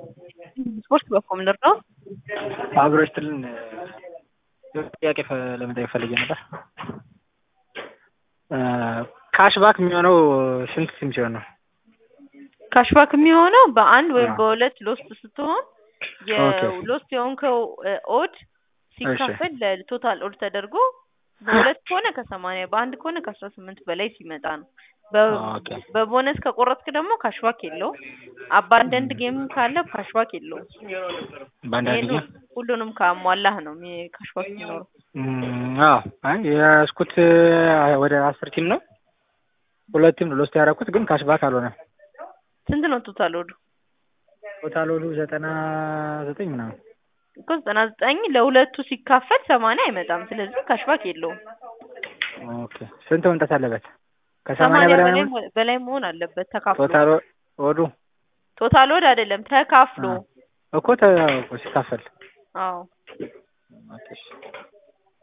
ስፖርት በኮም ልርዳው? አብሮ ይስጥልን። ጥያቄ ለመጠየቅ ፈልጌ ነበር። ካሽባክ የሚሆነው ስንት ስም ሲሆን ነው? ካሽባክ የሚሆነው በአንድ ወይም በሁለት ሎስት ስትሆን ኦኬ። የሎስት የሆንከው ኦድ ሲካፈል ለቶታል ኦድ ተደርጎ በሁለት ከሆነ ከሰማንያ በአንድ ከሆነ ከአስራ ስምንት በላይ ሲመጣ ነው። በ- ኦኬ። በቦነስ ከቆረጥክ ደግሞ ካሽባክ የለውም። አባንደንድ ጌም ካለ ካሽባክ የለውም። በአንዳንድ ጊዜ ይሄን ሁሉንም ካሟላህ ነው የሚ- ካሽባክ የሚኖረው። እም፣ አዎ አይ የያዝኩት ወደ አስር ቲም ነው። ሁለት ቲም ነው ሎስት ያደረኩት ግን ካሽባክ አልሆነም። ስንት ነው ቶታል ኦዱ? ቶታል ወዱ ዘጠና ዘጠኝ ምናምን እኮ ዘጠና ዘጠኝ ለሁለቱ ሲካፈል ሰማንያ አይመጣም። ስለዚህ ካሽባክ የለውም። ኦኬ። ስንት መምጣት አለበት? ከሰማንያ ሰማንያ በላይ በላይ ነው? መሆን- በላይ መሆን አለበት ተካፍሎ። ቶታል ወዱ ቶታል ወድ አይደለም ተካፍሎ። እኮ ተ- ሲካፈል አዎ ኦኬ።